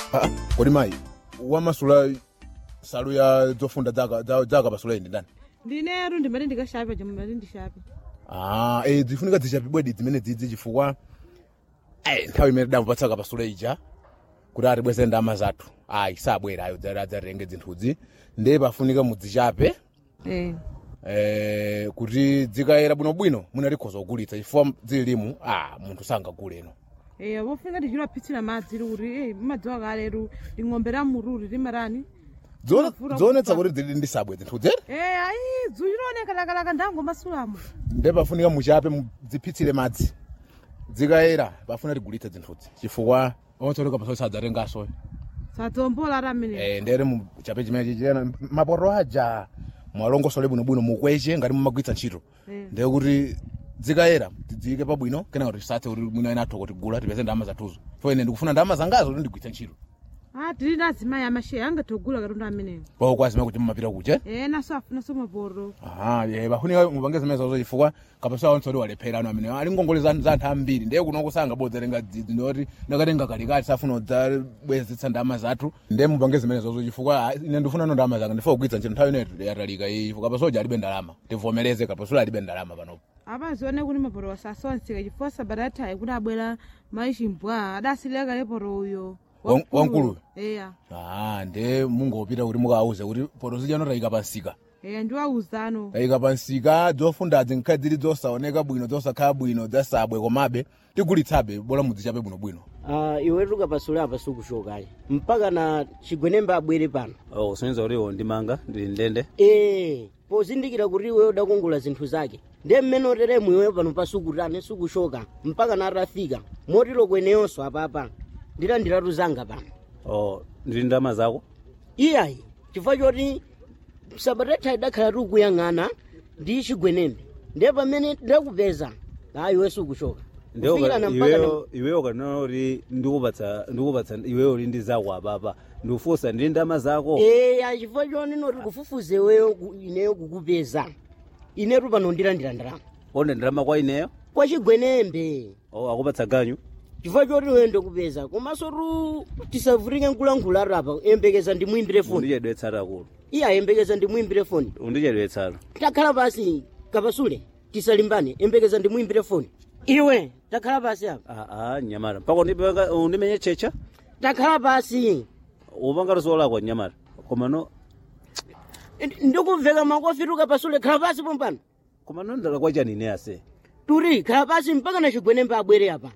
Ah, kodi mayi wamasula salu ya zofunda zaka za- zaka pasula indi ndani ndineru ndimati ndikashape chomwe ndimati ndishape ah eh zifunika zichapibwedi zimene dzidzi chifukwa eh nthawi imene damupatsaka pasula ija kuti atibweze ndama zathu ayi sabwera ayo dzari adzatenge zinthuzi ndiye pafunika mudzichape eh eh kuti dzikayera bwinobwino munalikhoza kugulitsa chifukwa zililimu ah munthu sangaguleno eh pofunika tichilapitsira madzi kuti eh madziwa kaleru ling'ombe la mururi limarani Dzione- Mavura dzionetsa kufa. kuti zili ndi sabwe zinthuzi eh ayi dzu ilioneka lakalaka ndango masulamo ndiye pafunika muchape mudzipitsire madzi dzikayera pafuna tigulitse zinthuzi chifukwa onsoleka pasoli sadzatengaso sadzombola ati amene eh ndere muchape chimene chichena mapoto aja mwalongosole bwinobwino mukweche ngati mumagwitsa ntchito Eh. ndiye kuti dzikayera tidziyike pabwino kena kuti tisathe kuti mwina ena atho kuti gula tipeze ndalama zathuzo fo ine ndikufuna ndalama zangazo kuti ndigwitse ntchito ah tili ndi azimayi amasheya angatogula katundu ameneyo pao kwazima kuti mumapita kuche eh naso afunaso mapoto aha ye pafunika mupange zimene zazo chifukwa kapasa onse walephera ano amene ali ngongole za za anthu ambiri ndiye kuno kusanga bodzatenga dzidzi ndoti ndakatenga kalikati safuna udzabwezetsa ndalama zathu ndiye mupange zimene zazo chifukwa ah, ine ndifuna no ndalama zanga ndifuna kugwitsa ntchito nthawi ineyo yatalika iyi chifukwa kapasoja alibe ndalama tivomereze kapasula alibe ndalama panopo apazione kuti mapoto wasasonseka chifukwa sabata yathayi kuti abwera mayi chimbwa adasilira kale poto uyo Wan- wankuluyo? eya ah ndiye mungopita kuti mukauze kuti poto zijano tayika pansika eya ndiwauzano tayika pansika zofundazi nkhali zili zosaoneka bwino zosakhala bwino zasabwe komabe tigulitsabe bola mudzichape bwinobwino uh, iwe tukapasula apa sikushokayi mpaka na chigwenembe abwere pano oh kusonyeza kuti iwo ndimanga ndili ndende ee pozindikira kuti iwe udakongola zinthu zake ndiye mmene oteremu iwe pano pasukutane sikushoka mpaka na atafika motero kweneyonso apapa ndilandiratu zanga pano oh ndili ndalama zako iyayi chifukwa choti sabatatha idakhala tikuyang'ana ndi chigwenembe ndiye pamene ndakupeza ayi iwe sikushoka Ndiwo ka- Kufikirana mpaka na- iweyo iweyo kanena kuti ndikupatsa ndikupatsa iweyo uli ndi zako apapa ndikufunsa ndili ndalama zako eya chifukwa choni noti kufufuze iweyo ku- ineyo kukupeza inetu pano ndilandira ndalama onde ndalama kwa ineyo kwa chigwenembe oh akupatsa ganyu chifukwa choti iwe ndikupeza komanso tu tisavutike nkulankhula apa yembekeza ndimwimbire foni undichedwetsata kulo iye ayembekeza ndimwimbire foni undichedwetsata takhala pasi kapasule tisalimbane yembekeza ndimwimbire foni iwe takhala pasi apa aa nyamata mpaka undipanga- undimenye checha takhala pasi upangatu solakwa nyamata komano Ndi- ndikumveka makofitu kapasule khala pasi pompano komano ndala kwa chani ine ase turi khala pasi mpaka na chigwenembe abwere apa